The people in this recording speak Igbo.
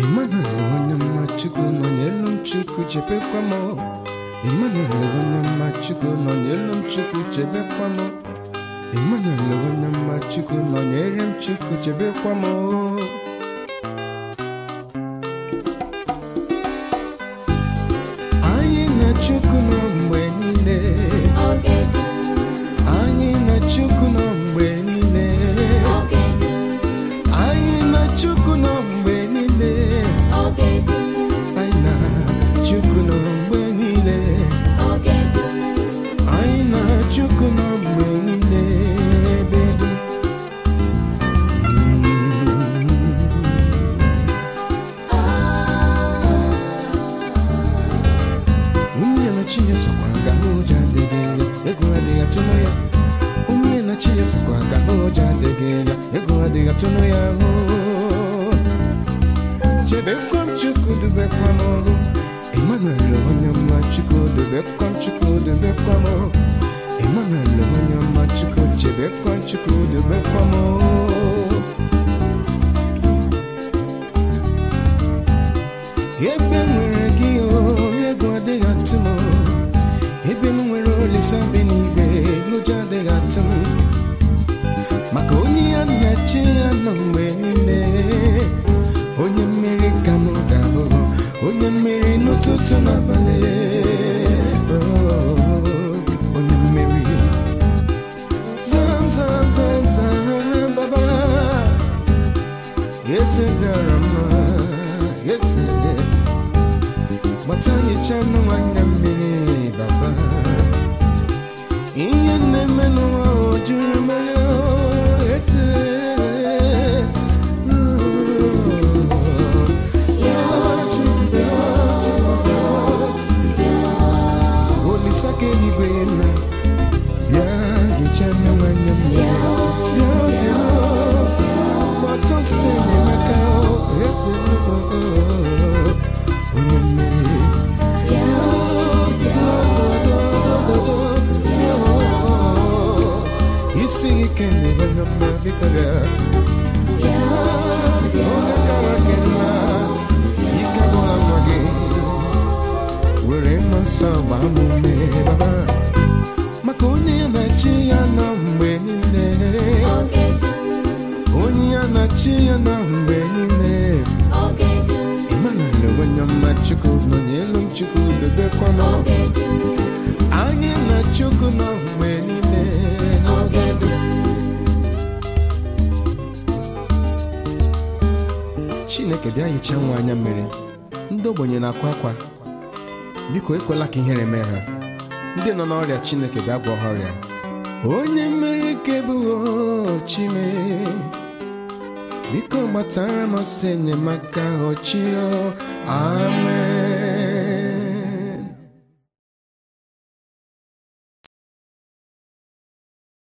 Emmanuel onye mma Chukwu nọ n'elu m Chukwu chebekwa m Emmanuel onye mma Chukwu nọ n'elu m Chukwu chebekwa m Emmanuel onye mma Chukwu nọ n'ere m Chukwu chebekwa m anyị na Chukwu nọ mgbe niile Oge dum, anyị na Chukwu nọ mgbe niile oge dum, anyị na Chukwu nọ mgbe niile oge dum, anyị na Chukwu nọ mgbe niile oge dum, anyị na Chukwu nọ mgbe niile ebe dum onye na chi ya sokwa aga n'ụjọ adịghị ya egwu adịghị atụnụ ya onye na chi ya sokwa aga n'ụjọ adịghị ya egwu adịghị atụnụ ya ahụ chebekwa m chukwu dubekwa m ọhụ emmanuel onye mma chukwu dubekwa m chukwu dubekwa m ọhụ emmanuel onye mma chukwu chebekwa m chukwu dubekwa m ọhụ ebe m nwere gị o ego adịghị atụ m ebe m nwere olisa bi n'igwe ụjọ adịghị atụ m maka onye ya na chi ya nọ mgbe niile onye mmeri ka m ga-abụ onye mmeri n'ụtụtụ n'abalị Oh, onye mmeri zam zam zam zam baba eze dara mma eze gbata nyicha nụ nwanne mmiri baba ihe na-eme n'ụwa o juru mmanya eze olisa ka eluigwe na bịa hichaa nne nwanne mmiri bịa bịa gbata nsọ enyemaka eze onye mmiri isi ike ndị onye mma biko bịa onye kara gị mma ike gwụla nwa gị were mma nsọ gbaa m ume baba maka onye ya na chi ya nọ mgbe niile oge dum, onye ya na chi ya nọ mgbe niile oge dum, Emmanuel onye mma chukwu nọ n'elu m chukwu debekwa m oge dum, anyị na chukwu nọ mgbe niile oge dum, chineke bịa hichaa nwa anya mmiri ndị ogbenye na-akwa akwa biko ekwela ka ihere mee ha ndị nọ n'ọrịa chineke bịa gwọ ha ọrịa onye mmeri ka ebughị chime biko gbatara m ọsọ enyemaka ochio amen